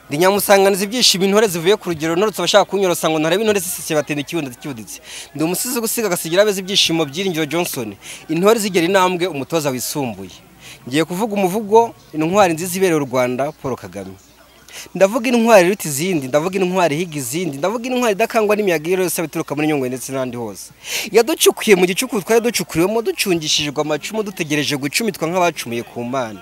ndi nyamusanganiza ibyishimo intore zivuye ku rugero ntoretse abashaka kunyorosa ngo ntarebe intore zisisiye batenda ikibuno cyibuditse ndi umusizi gusiga agasigira abeza ibyishimo byiringiro Johnson intore zigera intambwe umutoza wisumbuye ngiye kuvuga umuvugo intwari nziza ibereye u Rwanda Paul Kagame ndavuga intwari iruta izindi ndavuga intwari ihiga izindi ndavuga intwari idakangwa n'imiyaga iyo yose bituruka muri nyungwe ndetse n'ahandi hose yaducukuye mu gicuku twari ducukuriwemo ducungishijwe amacumu dutegereje gucumitwa nk'abacumuye ku mana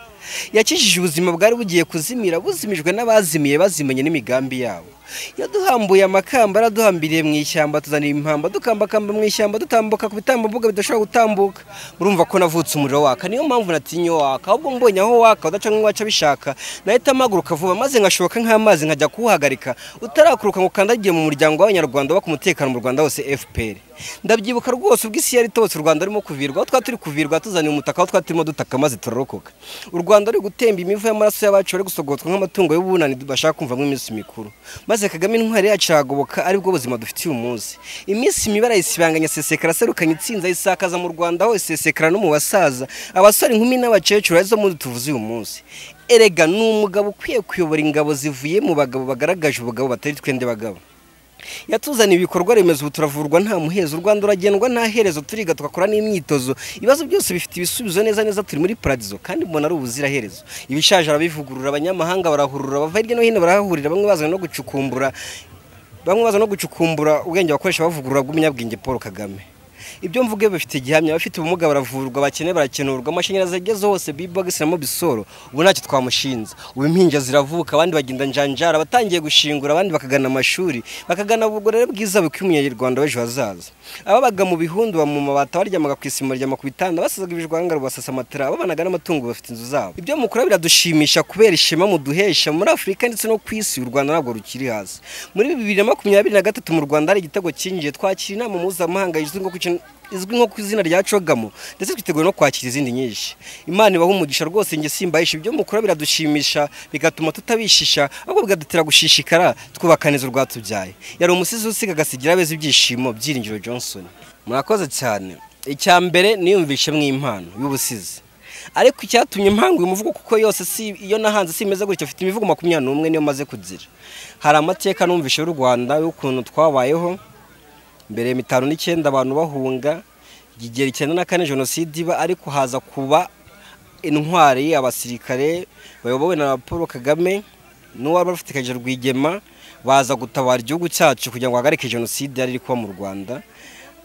yakijije ubuzima bwari bugiye kuzimira buzimijwe n'abazimiye bazimenye n'imigambi yabo yaduhambuye amakamba araduhambiriye mu ishyamba tuzanira impamba dukambakamba mu ishyamba dutambuka ku bitambubuga bidashobora gutambuka murumva ko navutse umuriro waka niyo mpamvu natinye waka ahubwo mbonye aho waka udaca nk'iwacu abishaka nahita mpaguruka vuba maze ngashoboka nk'amazi nkajya kuwuhagarika utarakuruka ngo ukandagiye mu muryango w'abanyarwanda baka umutekano mu rwanda hose fpr ndabyibuka rwose ubwo isi yari itose u rwanda rurimo kuvirwa aho twari turi kuvirwa tuzaniye umutaka aho twari turimo dutaka maze turorokoka u rwanda ruri gutemba imivu y'amaraso y'abacu bari gusogotswa nk'amatungo y'ubunani bashaka kumvamo iminsi mikuru maze maze kagame intwari yacu aragoboka aribwo buzima dufitiye umunsi iminsi mibi arayisibanganya sesekara aserukanye itsinzi ayisakaza mu rwanda hose sesekara no mu basaza abasore inkumi n'abakecuru arizo muri tuvuze uyu munsi erega ni umugabo ukwiye kuyobora ingabo zivuye mu bagabo bagaragaje ubugabo batari twende bagabo yatuzaniye ibikorwa remezo ubu turavurwa nta muhezo u rwanda uragendwa nta herezo turiga tugakora n'imyitozo ibibazo byose bifite ibisubizo neza neza turi muri paradizo kandi mbona ari ubuziraherezo ibishaje arabivugurura abanyamahanga barahurura bava hirya no hino barahahurira bamwe bazana no gucukumbura bamwe bazana no gucukumbura ubwenge bakoresha bavugurura bw'umunyabwenge paul kagame ibyo mvuge bifite igihamya abafite ubumuga baravurwa bakene barakenurwa amashanyarazi ageze hose bibogisi na mobisoro ubu ntacyo twamushinze ubu impinja ziravuka abandi bagenda njanjara abatangiye gushingura abandi bakagana amashuri bakagana ubugorere bwiza bw'umunyarwanda w'ejo hazaza ababaga mu bihundu ba mu mabati abaryamaga ku isima baryama ku bitanda basazaga ibijwanga rubasasa amatara ababanaga n'amatungo bafite inzu zabo ibyo mukora biradushimisha kubera ishema muduhesha muri afurika ndetse no ku isi u rwanda ntabwo rukiri hasi muri bibiri na makumyabiri na gatatu mu rwanda hari igitego cyinjiye twakira inama mpuzamahanga izwi nko ku izwi nko ku izina rya cogamo ndetse twiteguye no kwakira izindi nyinshi imana ibaha umugisha rwose njye simbahisha ibyo mukora biradushimisha bigatuma tutabishisha ahubwo bikadutera gushishikara twubakaneza urwatubyaye yari umusizi usiga agasigira abeza ibyishimo byiringiro johnson murakoze cyane icya mbere niyumvishe mw'impano y'ubusizi ariko icyatumye impanga uyu muvugo kuko yose si iyo nahanze simeze gutya afite imivugo makumyabiri n'umwe niyo maze kugira hari amateka numvishe y'u rwanda y'ukuntu twabayeho mbere ya mitanu n'icyenda abantu bahunga igigera icyenda na kane jenoside iba ariko haza kuba intwari abasirikare bayobowe na paul kagame n'uwari bafatikaje rwigema baza gutabara igihugu cyacu kugira ngo hagarike jenoside yari iri kuba mu rwanda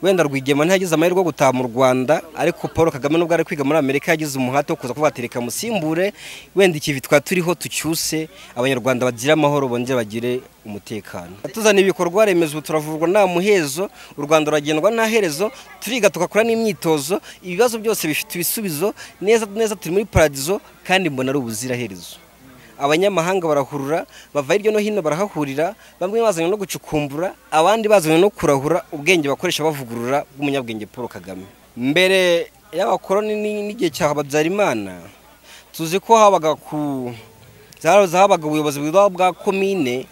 wenda rwigema ntiyagize amahirwe yo gutaha mu rwanda ariko paul kagame nubwo ari kwiga muri amerika yagize umuhate wo kuza kubatereka musimbure wenda ikivi twari turiho tucyuse abanyarwanda bagire amahoro bongere bagire umutekano tuzana ibikorwa remezo turavurwa nta muhezo u rwanda ruragendwa nta herezo turiga tugakora n'imyitozo ibibazo byose bifite ibisubizo neza neza turi muri paradizo kandi mbona ari ubuziraherezo abanyamahanga barahurura bava hirya no hino barahahurira bamwe bazanywe no gucukumbura abandi bazanywe no kurahura ubwenge bakoresha bavugurura bw'umunyabwenge paul kagame mbere y'abakoroni n'igihe cya hababyarimana tuzi ko habaga ku habaga ubuyobozi bwa bwa komine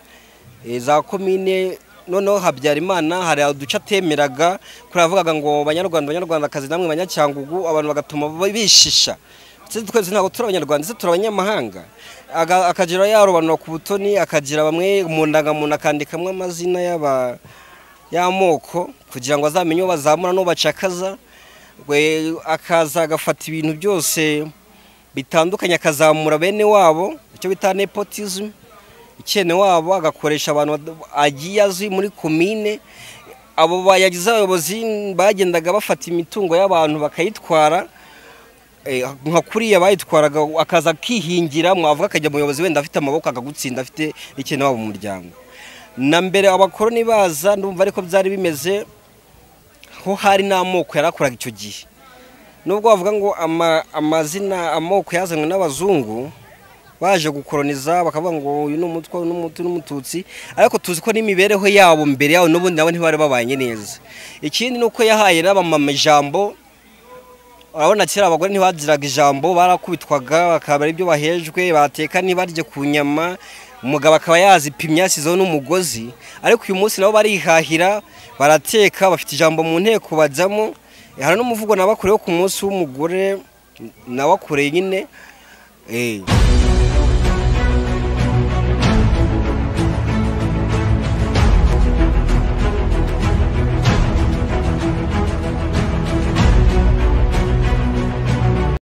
za komine noneho habyarimana hari uduce atemeraga kuri avugaga ngo banyarwanda banyarwandakazi namwe banyacyangugu abantu bagatuma bishisha twese ntabwo turi abanyarwanda ndetse turi abanyamahanga akagira yarobanura ku butoni akagira bamwe mu ndangamuntu akandikamo amazina y'amoko kugira ngo azamenye uwo bazamura n'uwo bacakaza akaza agafata ibintu byose bitandukanye akazamura bene wabo icyo bita nepotism ikene wabo agakoresha abantu agiye azwi muri komine abo bayagize abayobozi bagendaga bafata imitungo y'abantu bakayitwara nka kuriya bayitwaraga akaza akihingira mwavuga akajya umuyobozi wenda afite amaboko akagutsinda afite ikintu waba mu muryango na mbere abakoroni baza ndumva ariko byari bimeze ho hari n'amoko yarakoraga icyo gihe nubwo bavuga ngo amazina amoko yazanwe n'abazungu baje gukoroniza bakavuga ngo uyu ni umutwe uyu ni umututsi ariko tuzi ko n'imibereho yabo mbere yabo n'ubundi nabo ntibari babanye neza ikindi ni uko yahaye n'abamama ijambo urabona kera abagore ntibagiraga ijambo barakubitwaga bakaba ibyo bahejwe bateka ntibarye ku nyama umugabo akaba yazipimye yasizeho n'umugozi ariko uyu munsi nabo barihahira barateka bafite ijambo mu nteko bajyamo hari n'umuvugo nabakorewe ku munsi w'umugore nabakoreye nyine